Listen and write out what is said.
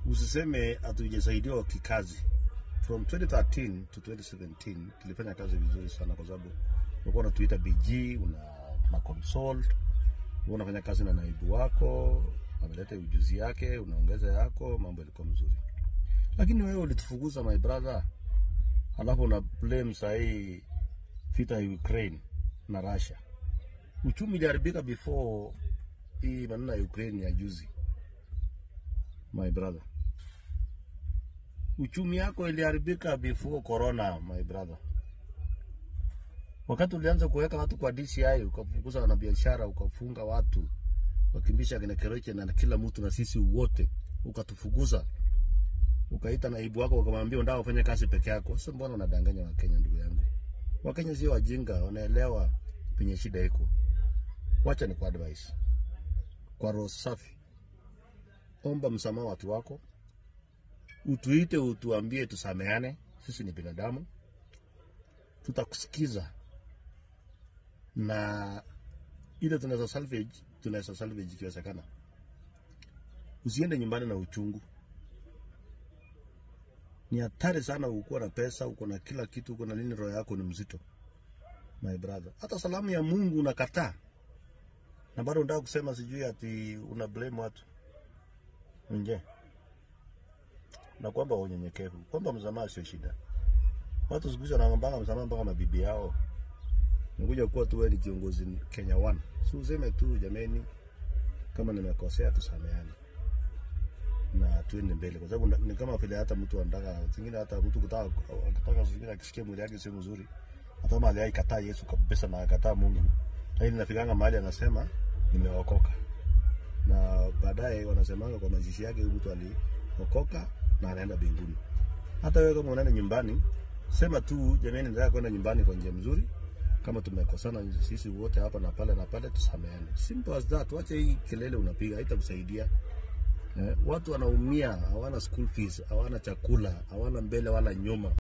usiseme hatujasaidiwa kikazi. From 2013 to 2017 tulifanya kazi vizuri sana, kwa sababu ulikuwa unatuita BG, una na consult, ulikuwa unafanya kazi na naibu wako, ameleta ujuzi yake, unaongeza yako, mambo yalikuwa mzuri. Lakini wewe ulitufukuza my brother, halafu una blame sahii vita ya Ukraine na Russia. Uchumi iliharibika before hii maneno ya Ukraine ya juzi, my brother. Uchumi yako iliharibika before corona, my brother. Wakati ulianza kuweka watu kwa DCI, ukafukuza wanabiashara, ukafunga watu, wakimbisha kina Keroche na kila mtu na sisi wote, ukatufukuza, ukaita naibu wako ukamwambia unataka kufanya kazi peke yako. Sasa mbona unadanganya Wakenya, ndugu yangu? Wakenya sio wajinga, wanaelewa penye shida iko. Wacha ni kwa advice, kwa roho safi, omba msamaha watu wako, utuite, utuambie, tusameane. Sisi ni binadamu, tutakusikiza na ile tunaweza salvage, tunaweza salvage ikiwezekana. Usiende nyumbani na uchungu. Ni hatari sana ukuwa na pesa, uko na kila kitu, uko na nini, roho yako ni mzito my brother. Hata salamu ya Mungu unakataa na bado unataka kusema sijui ati una blame watu nje, na kwamba unyenyekevu, kwamba msamaha sio shida. Watu siku hizi wanaombanga msamaha mpaka mabibi yao. Nikuja kuwa tu wewe ni kiongozi Kenya One, si useme tu jameni, kama nimekosea tusameane na tuende mbele, kwa sababu ni kama vile hata mtu anataka zingine, hata mtu kutaka akitaka zingine akisikia mwili yake sio mzuri, hata kama aliyekataa Yesu kabisa na akataa Mungu, lakini nafikanga mahali anasema nimeokoka, na baadaye wanasemanga kwa mazishi yake huyu mtu aliokoka na anaenda mbinguni. Hata wewe kama unaenda nyumbani, sema tu jamani, nataka kwenda nyumbani kwa njia mzuri kama tumekosana sisi wote hapa na pale na pale, tusameane. Simple as that. Wacha hii kelele unapiga, haitakusaidia. Eh, watu wanaumia, hawana school fees, hawana chakula, hawana mbele wala nyuma.